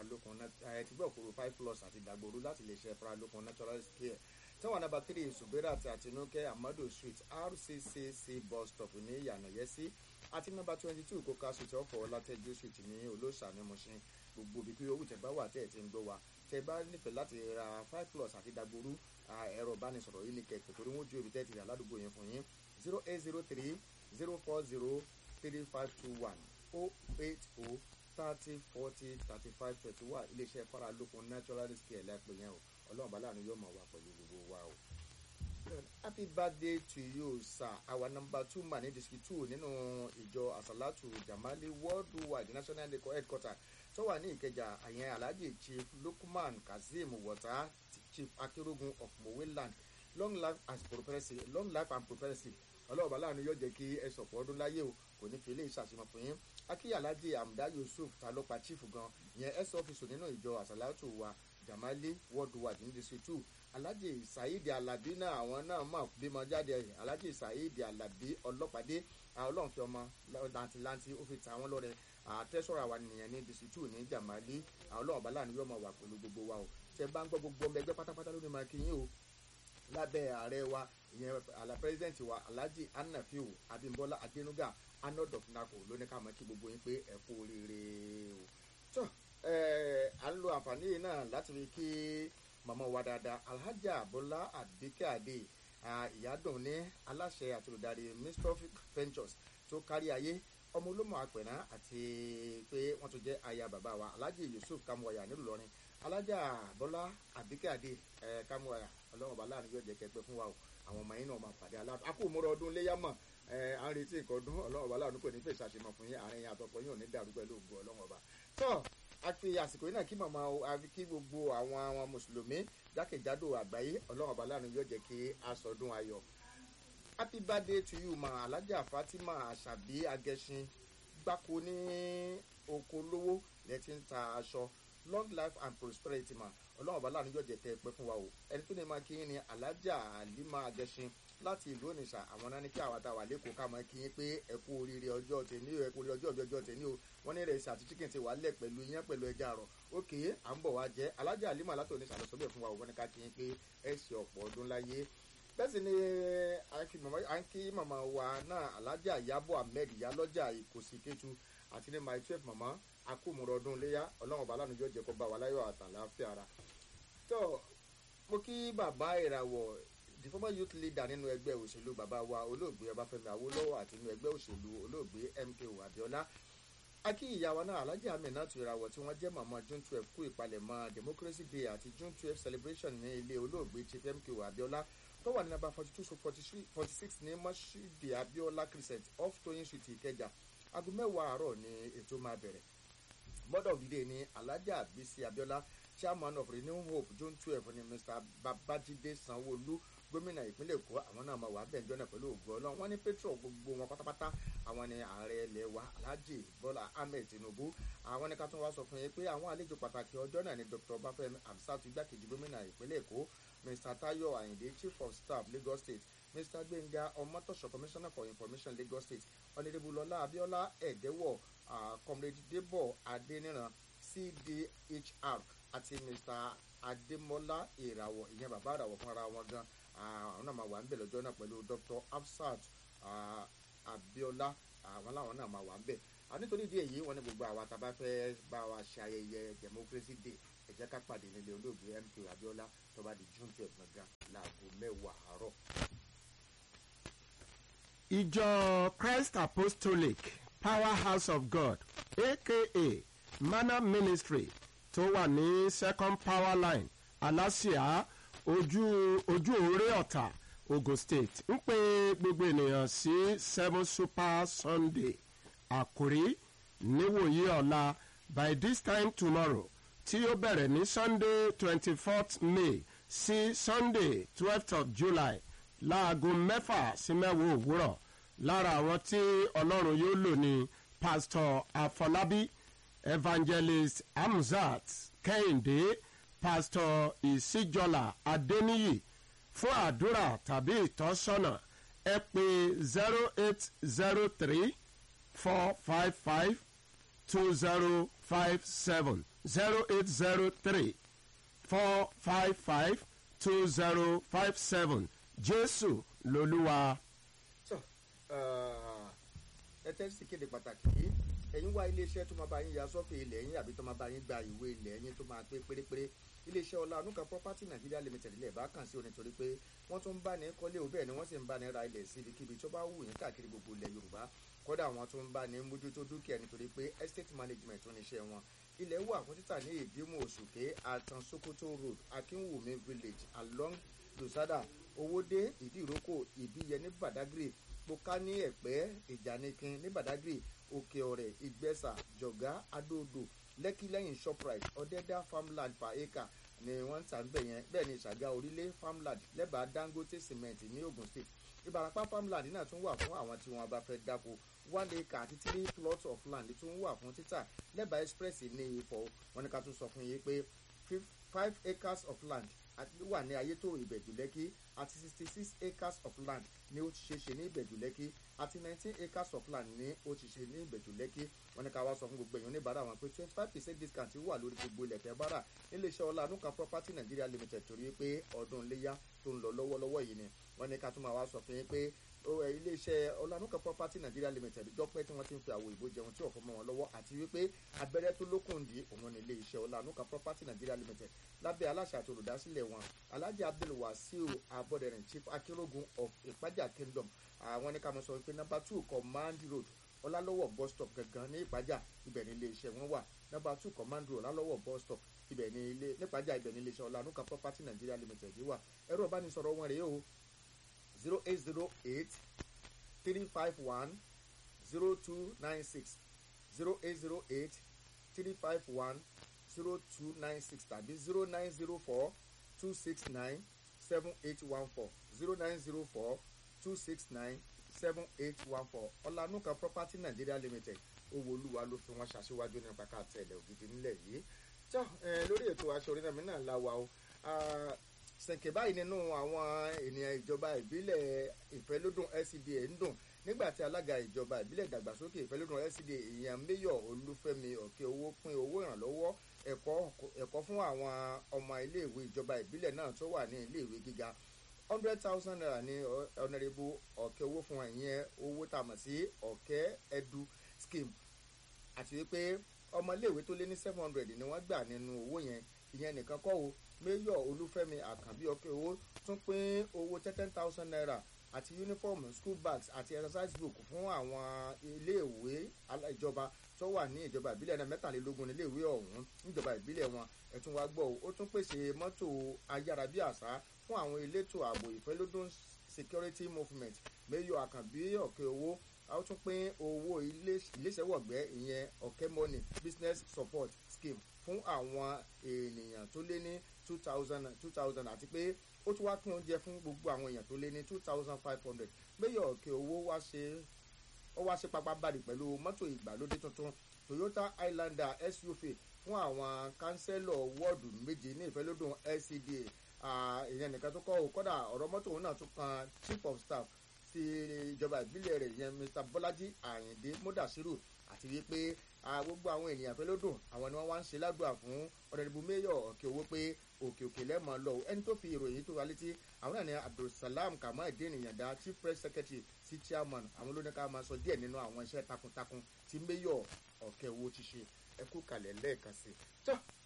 faralókun ẹ ti gbọ́ òkúrò five plus àti dàgbòrú láti lè ṣe faralókun natural care táwọn nàbà three ṣùgbẹ́rẹ́ àti àtinúkẹ́ amado street rccc bus stop ní yànnàyẹ́sí àti nàbà twenty two kóká street ọkọ̀ ọlátẹ́jú street ní olóṣà ní Mùṣín gbogbo ibi kí owó tẹ bá wà tẹ́ ẹ̀ ti ń gbọ́ wa tẹ bá nífẹ̀ẹ́ láti ra five plus àti dàgbòrú ẹ̀rọ ìbánisọ̀rọ̀ yìí ní kẹ̀kẹ́ torí wọ́n ju ibi tẹ́ ti rà ládùúgbò yẹn fún yín zero eight zero three zero four zero three five two one oh eight oh thirty forty thirty five thirty one iléeṣẹ́ faralókun naturalist care lẹ́pẹ́ yẹn o ọlọ́run bàálà ni yóò máa wà pẹ̀lú gbogbo wa o. happy birthday to you sir our number two man ní district two nínú ìjọ asalatu jamali worldwide national headquarter tó wà ní ìkẹjà àyẹn alhaji chief lukman kazeem wọta chief akerogun of moweland long life and prosperity long life and prosperity ọlọ́run bàálà ni yóò jẹ́ kí ẹ sọ̀pọ̀ ọdún láyé o kò ní fi ilé ìṣàṣìmọ̀ fún yín akíyàlájì amda yusuf ta ló pa chief gan ìyẹn s office nínú ìjọ àsálàtù wa jamali worldwide ní district two alhaji saheed alabi náà àwọn náà mọ̀ bímọ jáde alhaji saheed alabi ọlọ́pàdé ọlọ́run fi ọmọ lantilanti ó fi ta àwọn lọ́rẹ àtẹ́sọ̀rọ̀ àwa nìyẹn ní district two ní jamali ọlọ́run bàálà ni yóò mọ̀ wà pẹ̀lú gbogbo wa o tẹ bá ń gbọ́ gbogbo ọmọ ẹgbẹ́ pátápátá lónìí máa kí yín o lábẹ́ ààrẹ wa ìyẹn àlà pírẹsidẹ́ǹtì wa alhaji anafiu abimbola adenuga anod of nako ló ní ká mọ̀ kí gbogbo yín pé ẹ kú oríire o. tó à ń lo àǹfààní yìí náà láti fi kí màmá wa dáadáa alhaja bola abike ade ìyádùn ní aláṣẹ àti olùdarí mistrophic ventures tó kárí ayé ọmọ olómọ àpẹ̀nà àti pé wọ́n tún jẹ́ aya bàbá wa alhaji yusuf kamuwaya nílùú lọrin alájà bọ́lá àbíkẹ́àdé ẹ̀ kámúra ọlọ́run ọba láàrin yóò jẹ́ kẹgbẹ́ fún wa o àwọn ọmọ yín náà máa pàdé aláàbò akó múra ọdún léyà mọ̀ ẹ̀ à ń retí nǹkan ọdún ọlọ́run ọba láàrin kò ní fèsì àṣemọ̀ fún yín àárín àtọkọ yín ò ní dàrú pẹ̀lú ògùn ọlọ́run ọba. tó a fi àsìkò yìí náà kí màmá àfi kí gbogbo àwọn àwọn mùsùlùmí jákèjádò àgbáyé ọlọ́run ọba láàrin yóò jẹ́ kí a sọdún ayọ̀ happy birthday to you ma alájà fatima àṣàbí agẹṣin gbáko ní oko lówó lẹ́tí ń ta aṣọ long life and prosperity ma ọlọ́run ọba láàrin yóò jẹ́ kẹ́ ẹ pẹ́ fún wa o ẹni tó ní máa kí yín ni alájà àlímà agẹṣin láti ìlú onitsha àwọn náà ní kí àwọn àtàwà lẹ́kọ̀ọ́ ká máa kí yín pé ẹ kú oríire ọjọ́ tèmi o ẹ kú oríire ọjọ́ ọbẹ̀ ọjọ́ tèmi o wọ́n ní ìrẹsì àti chicken ti wà lẹ̀ pẹ̀lú iyán pẹ̀lú ẹja àrọ̀ òkè à ń bọ̀ wá jẹ́ alájà àlímà láti onitsha lọ sọ́bẹ̀ fún wa o wọ́n ní ká kí yín pé ẹ ṣe ọ̀pọ̀ ọdún láyé bẹ́ẹ̀ sì ni à ń kí màmá wa náà alájà ìyábọ̀ ahmed ìyálọ́jà ìkòsí kétu àti ní my twelve màmá akómọ̀rọ̀ ọdún léyà ọlọ́run ọba aláàánú yóò jẹ́ kó bá wa láyọ̀ àtàláfíà ara. tó mo kí bàbá ìràwọ̀ the former youth leader nínú ẹgbẹ́ òṣèlú bàbá wa olóògbé ọbáfẹ́mi awólọ́wọ̀ àti nínú ẹgbẹ́ òṣèlú olóògbé mko abiola akí ìyá wa náà alhaji aminatu ìràwọ̀ tí wọ́n jẹ́ màmá june twelve kú ìpalẹ̀mọ́ democracy day àti june twelve celebration ní ilé olóògbé chief mko abiola tó wà ní nàbà forty two forty six ní mọ́ṣídì abiola crescent off toyin street ìkẹjà aago mẹ́wàá àárọ̀ ni ètò máa bẹ̀rẹ̀ board of the day ni alhaja bisi abiola chairman of renew hope june twelve ni mr babajide sanwóolu gómìnà ìpínlẹ̀ èkó àwọn náà máa wà bẹ́ẹ̀ jọ́nà pẹ̀lú ògùn ọlọ́run wọ́n ní petro gbogbo wọn pátápátá àwọn ni ààrẹ ilẹ̀ wa alhaji bọ́lá ahmed tinubu àwọn ní ká tún wá sọ fún yín pé àwọn àlejò pàtàkì ọjọ́ náà ni dr bafẹ́mi hamsat igbákejì gómìnà ìpínlẹ̀ èkó mr tayo ayinde chief of staff lagos state mr gbẹ̀ngà ọmọtọ̀ṣọ commissioner for information lagos state ọ̀nẹ́dẹ́bùlọ́lá abiola ẹ̀dẹ́wọ̀ comrade debo adeniran cdhr àti mr adémọlá ìràwọ̀ ìyẹn bàbá ìràwọ̀ fúnra wọn gan àwọn náà máa wà ń bẹ̀ lọ́jọ́ náà pẹ̀lú dr afsat abiola àwọn làwọn náà máa wà ń bẹ̀ nítorí ìdí èyí wọn ní gbogbo àwa tá a bá fẹ́ bá wa ṣe ayẹyẹ democracy day ẹ jẹ́ ká pàdé nílé olóògbé mk abiola tó bá di june twelve gangan láago mẹ́wàá àárọ̀. ìjọ christ apostolic powerhouse of god aka manna ministry tó wà ní second power line aláṣìá ojú ojú òré ọ̀tà ogun state ń pe gbogbo ènìyàn sí seven super sunday àkórí níwòyí ọ̀la by this time tomorrow tí ó bẹ̀rẹ̀ ní sunday twenty fourth may sí sunday twelfth of july láago mẹ́fà sí mẹ́wàá òwúrọ̀ lára àwọn tí ọlọ́run yóò lò ní pastor afọlábí evangelist hamzat kẹ́hìndé pastor ìsíjọlá adéníyì fún àdúrà tàbí ìtọ́sọ́nà ẹ pé zero eight zero three four five five two zero five seven zero eight zero three four five five two zero five seven jésù lolúwa. tó ẹ tẹ́ sí kéde pàtàkì yìí ẹ̀yin wá iléeṣẹ́ tó máa bá yín ya sọ́fì ilẹ̀ yín àbí tó máa bá yín gba ìwé ilẹ̀ yín tó máa pé pérépéré iléeṣẹ́ ọlá anúkà property nigeria limited ilẹ̀ bá kàn sí o nítorí pé wọ́n tún ń bá ní kọ́lé o bẹ́ẹ̀ ni wọ́n sì ń bá ní ra ilẹ̀ sí ibikíbi tó bá wù yín káàkiri gbogbo ilẹ̀ yorùbá kódà wọ́n tún ń bá ní mójútó dúkìá nítorí pé estate management tó níṣẹ́ wọn ilẹ̀ wà fún títà ní ìdímù òṣùké àtàn sokoto road akínwùmí village along lùsádà owódé ìdíròkò ìbíyẹ ní badagry poka ní ẹ̀pẹ́ ìjànikin ní badagry òkè ọ̀rẹ́ ìgbẹ́sà jọ̀gá adóodò lẹ́kí lẹ́yìn shoprite ọ̀dẹ́dá farmland per acre ni wọ́n ń tà ń bẹ̀ yẹn bẹ́ẹ̀ ni ìṣàgá orílẹ̀ farmland lẹ́bàá dangote cement ní ogun state ìbàràpá farmland náà tún wà fún àwọn tí wọ́n bá fẹ́ dáko one acre àti three plots of land tún wà fún títà lẹ́bàá express ní ifọ̀ wọn ni ká tún sọ fún yín pé five acres of land wà ní ayétò ìbẹ̀jú lẹ́kí àti sixty six acres of land ní ó ti ṣe ṣe ní ìbẹ̀jú lẹ́kí àti nineteen acres of land ní ó ti ṣe ní ìbẹ̀jú lẹ́kí wọn ní ká wá sọ fún gbogbo èèyàn oníbàárà wọn pé twenty five percent discount wà lórí gbogbo ilẹ̀ tẹ́ bára níléeṣẹ́ ọlá anúkan property nigeria limited torí pé ọdún iléyà tó ń lọ lọ́wọ́lọ́wọ́ yìí ni wọn ní ká tún máa wá sọ fún yín pé iléeṣẹ́ ọlánúkà property nigeria limited jọpẹ́ tí wọ́n ti ń fi àwọ̀ ìbò jẹun tí ò fọmọ wọn lọ́wọ́ àti wípé abẹ́rẹ́ tó lókùn dí òun ní iléeṣẹ́ ọlánúkà property nigeria limited lábẹ́ aláṣẹ àti olùdásílẹ̀ wọn alhaji abdul wasiu abọ́dẹ̀rìn chief akérògùn of ìpájà kingdom àwọn ní ká mọ̀ sọ wípé number two command road ọlálọ́wọ̀ bus stop gangan ní ìpájà ibẹ̀ ní iléeṣẹ́ wọn wà number two command road ọlálọ́wọ̀ bus stop ibẹ̀ ní ilé nípájà ibẹ̀ ní iléeṣẹ́ ọlánúkà property nigeria limited wà ẹ̀rọ ìbánisọ̀rọ̀ wọn rèé o zero eight zero eight three five one zero two nine six zero eight zero eight three five one zero two nine six tàbí zero nine zero four two six nine seven eight one four zero nine zero four two six nine seven eight one four ọ̀lànúkà property nigeria limited owó olúwa ló fi wọn ṣàṣewájú nípa ká tẹ̀lé ògidì nílẹ̀ yìí tó lórí ètò aṣọ orí náà mi náà la wà o sẹ̀kẹ̀ báyìí nínú àwọn ènìyàn ìjọba ìbílẹ̀ ìfẹ́lódùn LCDA ń dùn nígbà tí alága ìjọba ìbílẹ̀ ìdàgbàsókè ìfẹ́lódùn LCDA ìyẹn mayor olúfẹ́mi ọ̀kẹ́ owó pín owó ìrànlọ́wọ́ ẹ̀kọ́ fún àwọn ọmọ iléèwé ìjọba ìbílẹ̀ náà tó wà ní iléèwé gíga hundred thousand naira ní ọ̀nàrẹ́bù ọ̀kẹ́ owó fún ìyẹn owó tá a mọ̀ sí ọ̀kẹ́ edu scheme àti wípé ọmọ iléèwé tó lé ní seven hundred ni wọ́n gbà nínú owó yẹn ìyẹn nìkan kọ́ o mayor olúfẹ́mi àkànbí ọkẹ́ owó tún pín owó ten thousand naira àti uniform school bags àti exercise book fún àwọn iléèwé ìjọba tó wà ní ìjọba ìbílẹ̀ náà mẹ́tàlélógún níléèwé ọ̀hún níjọba ìbílẹ̀ wọn ẹ̀tún wa gbọ́ ó tún pèsè mọ́tò ayárabíàṣá fún àwọn elétò ààbò ìfẹ́lódún security movement mayor àkànbí ọkẹ́ owó a ó tún pín owó iléeṣẹ́wọ̀gbẹ́ ìyẹn ọ̀kẹ́ money business support scheme fún àwọn ènìyàn tó lé ní two thousand two thousand àti pé ó tún wá pín oúnjẹ fún gbogbo àwọn èèyàn tó lé ní two thousand five hundred mayor ọ̀kẹ́ owó wá ṣe ó wá ṣe pápánbarì pẹ̀lú mọ́tò ìgbàlódé tuntun toyota highlander suv fún àwọn kánsẹ́lọ̀ wọ́ọ̀dù méje ní ìfẹ́lódùn lcda ìyẹn nìkan tó kọ́ ò kọ́dà ọ̀rọ̀ mọ́tò òun náà tún kan chief of staff ti ìjọba ìbílẹ̀ rẹ̀ yẹn mr bọ́lájí àyìndé mọ́dàṣírù àti wípé gbogbo àwọn ènìyàn fẹ́ lódùn àwọn ni wọ́n wá ń ṣe ládùúgbà fún ọ̀rẹ́dìbò mayor ọ̀kẹ́ owó pé òkè òkè lẹ́mọ̀ lọ ẹni tó fi ìròyìn tó wá létí àwọn náà ní abdulsalam kamaldé nìyànda chief press secretary sí chairman àwọn ló ní ká máa sọ díẹ̀ nínú àwọn iṣẹ́ takuntakun tí mayor ọ̀kẹ́ owó ti ṣe ẹkú kalẹ̀ lẹ́ẹ̀kan sí i